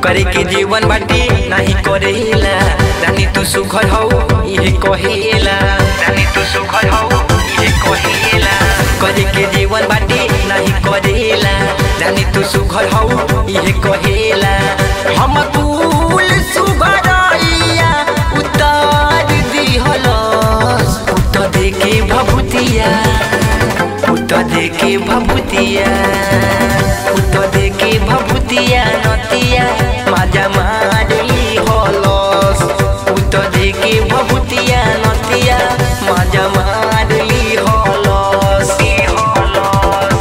करे के जीवन बाटी नहीं करेला रानी तू सुखल हौ इहे कहेला रानी तू सुखल हौ इहे कहेला करे के जीवन बाटी नहीं करेला रानी तू सुखल हौ इहे कहेला हम कुल सुबरैया उतार दिहलस उत देखे भभुतिया उत देखे भभुतिया उत देखे भभुतिया नतिया माजा मारली हलस उत देखे भभुतिया नतिया माजा मारली हलस हलस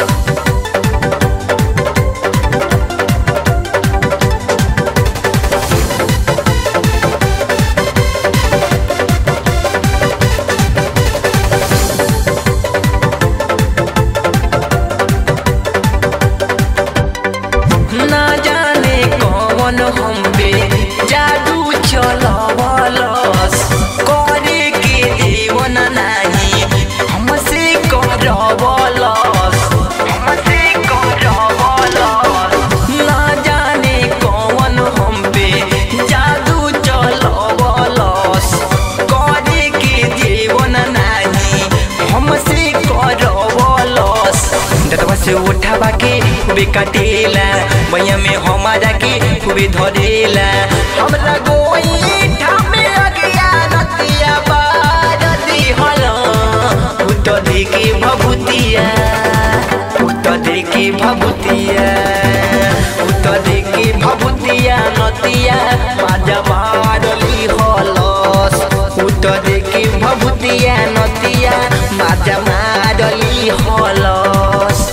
ना जाने कौन हम पे जादू चलवलस करे के जीवन नाही हमसे करवलस हमसे करवलस ना जाने कौन हम पे जादू चलवलस करे के जीवन नाही हमसे करवलस दतवा से उठावा के खूबे काटेला मैया में हमारा के खूबे धरेला हमरा गोईठा में अगिया रतिया बार दिहला उत देखे भभुतिया उत देखे भभुतिया उत देखे भभुतिया नतिया माजा मारली हलस उत देखे भभुतिया नतिया माजा मारली हलस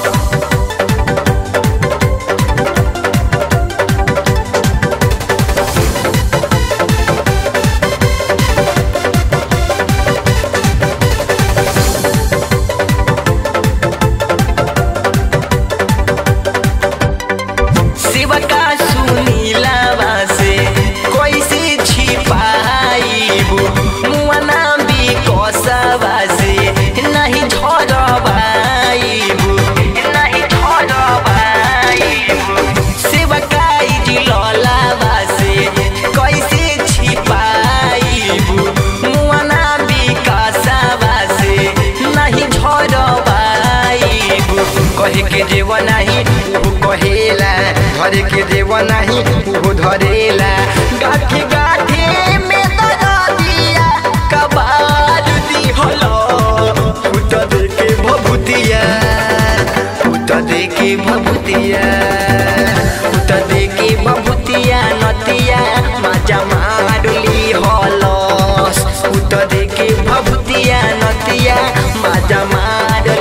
शिवका सुनीलावा से कैसे छिपाइबू मुआना भी कसवा से नहीं झरबाइबू नहीं झरबाइबू शिवका जिललावा से कैसे छिपाइबू मुआना भी कसवा से नहीं झरबाइबू कहे के जेव नाही ऊ कहेला धरे के जेव नाही ऊ धरेला गाठी गाठी में दरदिया कबार दिहल उत देके भभुतिया उत देके भभुतिया उत देके भभुतिया नतिया माजा मारली हलस उत देके भभुतिया नतिया माजा मारली